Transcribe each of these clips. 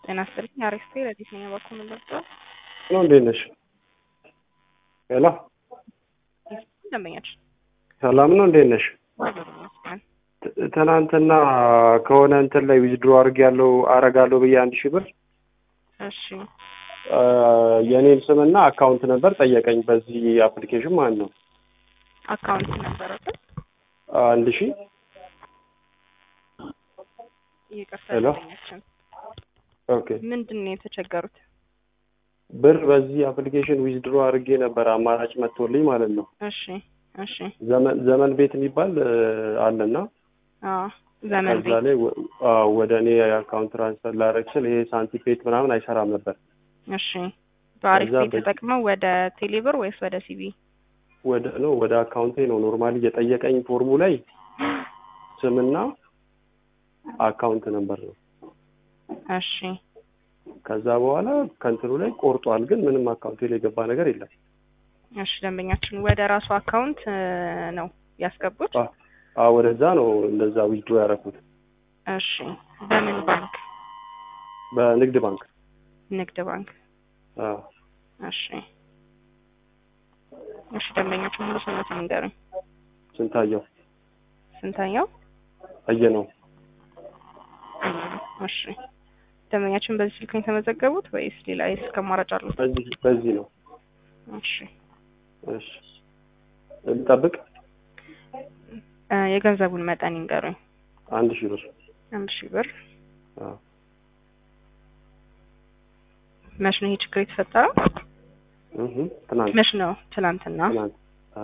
ጤና ይስጥልኝ። አሪፍ ረዲት ነኝ። በኩል ምንደርሰ ነው እንዴት ነሽ? ሄሎ ደንበኛችን ሰላም ነው እንዴት ነሽ? ት- ትናንትና ከሆነ እንትን ላይ ዊዝድሮ አድርግ ያለው አረጋለሁ ብዬ አንድ ሺህ ብር እሺ አ፣ የኔን ስምና አካውንት ነበር ጠየቀኝ። በዚህ አፕሊኬሽን ማለት ነው አካውንት ነበረበት። አንድ ሺህ ይቅርታ ሄሎ። ደንበኛችን ኦኬ ምንድን ነው የተቸገሩት? ብር በዚህ አፕሊኬሽን ዊዝድሮ አድርጌ ነበር አማራጭ መጥቶልኝ ማለት ነው። እሺ እሺ ዘመን ዘመን ቤት የሚባል አ፣ አለና አዎ ዘመን ከዛ ቤት ላይ ወ- አ፣ ወደ እኔ አካውንት ትራንስፈር ላደርግ ስል ይሄ ሳንቲፔት ምናምን አይሰራም ነበር። እሺ በአሪፍ ከዛ ቤት በ- ተጠቅመው ወደ ቴሌብር ወይስ ወደ ሲቢ? ወደ ነው ወደ አካውንቴ ነው ኖርማሊ የጠየቀኝ ፎርሙ ላይ ስምና አካውንት ነበር ነው። እሺ ከዛ በኋላ ከእንትኑ ላይ ቆርጧል፣ ግን ምንም አካውንቴ ላይ የገባ ነገር የለም። እሺ ደንበኛችን ወደ ራሱ አካውንት እ፣ ነው ያስገቡት? አ- አ ወደዛ ነው እንደዛ ዊዝድሮ ያደረኩት እሺ በምን ባንክ? በንግድ ባንክ። ንግድ ባንክ። አ እሺ እሺ ደንበኛችን ሙሉ ስሞት ንገሩኝ። ስንታየው ስንታየው? አየ ነው። እሺ ደንበኛችን በዚህ ስልክ ነው የተመዘገቡት ወይስ ሌላ የስልክ አማራጭ አሉት? በዚህ በዚህ ነው። እሺ እሺ ልጠብቅ። እ፣ የገንዘቡን መጠን ይንገሩኝ። አንድ ሺህ ብር። አንድ ሺህ ብር። አ መች ነው ይሄ ችግር የተፈጠረው? እህ ትናንት መች ነው? ትናንትና። ትናንት አ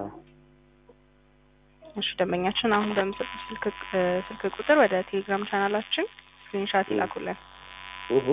እሺ ደንበኛችን አሁን በምሰጡት ስልክ እ፣ ስልክ ቁጥር ወደ ቴሌግራም ቻናላችን ስክሪንሻት ይላኩልን። እህ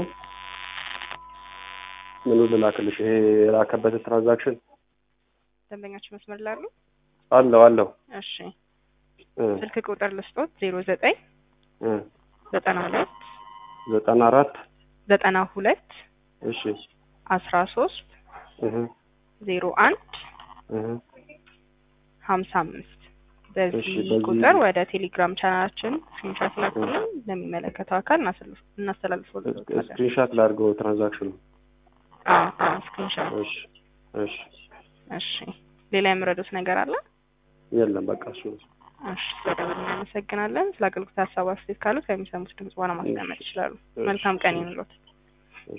ምኑ ልላክልሽ? ይሄ የላከበት ትራንዛክሽን ደንበኛችን መስመር ላሉ። አለው አለው እሺ እ ስልክ ቁጥር ልስጦት ዜሮ ዘጠኝ እ ዘጠና ሁለት ዘጠና አራት ዘጠና ሁለት እሺ አስራ ሶስት እህ ዜሮ አንድ እህ ሀምሳ አምስት በዚህ እሺ፣ በዚህ- ቁጥር ወደ ቴሌግራም ቻናላችን ስክሪንሻት ላኩልን ለሚመለከተው አካል እናስተላልፍ- እናስተላልፍልዎታለን። ስክሪንሻት ላድርገው ትራንዛክሽኑ። አዎ አዎ ስክሪንሻት። እሺ እሺ እሺ ሌላ የምረዱት ነገር አለ? የለም በቃ እሱ ነው። እሺ ስለደወሉ እናመሰግናለን። ስለ አገልግሎት ሀሳብ አስተያየት ካሉት ከሚሰሙት ድምጽ በኋላ ማስቀመጥ ይችላሉ። እሺ፣ መልካም ቀን እሺ። ይሁንልዎት።